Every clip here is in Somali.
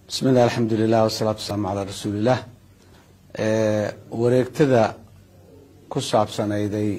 bismi illah alxamdulilah wasalaatu wasalaamu calaa rasuulilah wareegtada ku saabsanayday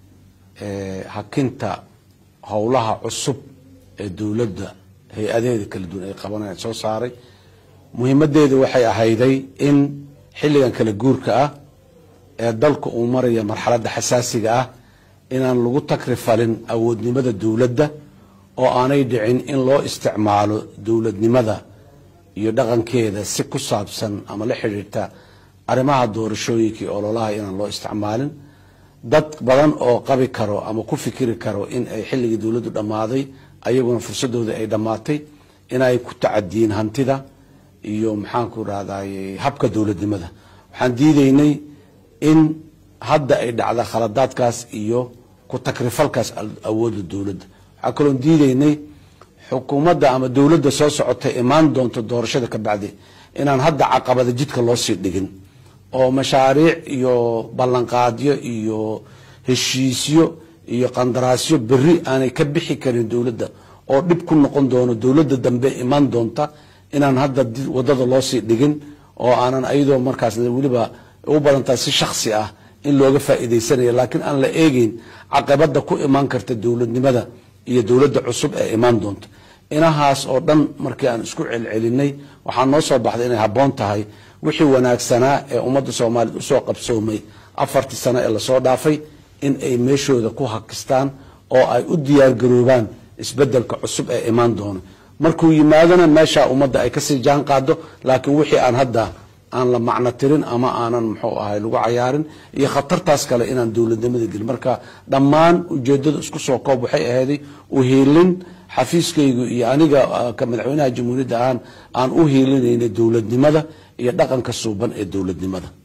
hakinta howlaha cusub ee dowladda hay-adeeda kala duwan ay qabanayaan soo saaray muhiimadeedu waxay ahayday in xilligan kala guurka ah ee dalka uu maraya marxaladda xasaasiga ah inaan lagu takrifalin awoodnimada dowladda oo aanay dhicin in loo isticmaalo dowladnimada iyo dhaqankeeda si ku saabsan ama la xidhiirta arrimaha doorashooyinkii ololaha inaan loo isticmaalin dad badan oo qabi karo ama ku fikiri karo in ay xilligii dowladdu dhammaaday ayaguna fursadooda ay dhammaatay inay ku tacadiyiin hantida iyo maxaanku rahday habka dowladnimada waxaan diideynay in hadda ay dhacda khaladaadkaas iyo ku takrifalkaas awoodda dowladda waxaa kaloon diideynay xukuumadda ama dowladda soo socota imaan doonto doorashada ka bacdi inaan hadda caqabada jidka loo sii dhigin oo mashaariic iyo ballanqaadyo iyo heshiisyo iyo qandaraasyo beri aanay ka bixi karin dowladda oo dhib ku noqon doono dowladda dambe imaan doonta inaan hadda wadada loo sii dhigin oo aanan ayadoo markaas weliba u badantaa si shaksi ah in looga faa'iidaysanayo laakiin aan la eegeyn caqabada ku imaan karta dowladnimada iyo dowladda cusub ee imaan doonta inahaas oo dhan markii aan isku celcelinay waxaa noo soo baxday inay habboon tahay wixii wanaagsanaa ee ummadda soomaaliyed usoo qabsoomay afartii sano ee lasoo dhaafay in ay meeshooda ku hakistaan oo ay u diyaargaroobaan isbedelka cusub ee imaan doono markuu yimaadona meeshaa ummadda ay kasii jaan qaado laakiin wixii aan hadda aan la macno tirin ama aanan muxuu ahay lagu cayaarin iyo khatartaas kale inaan dowladnimada gelin marka dhammaan ujeedada isku soo koob waxay ahayday uhiilin xafiiskaygu iyo aniga ka madaxweynaha jamhuuriyadda ahaan aan u hiilinayna dowladnimada iyo dhaqanka suuban ee dowladnimada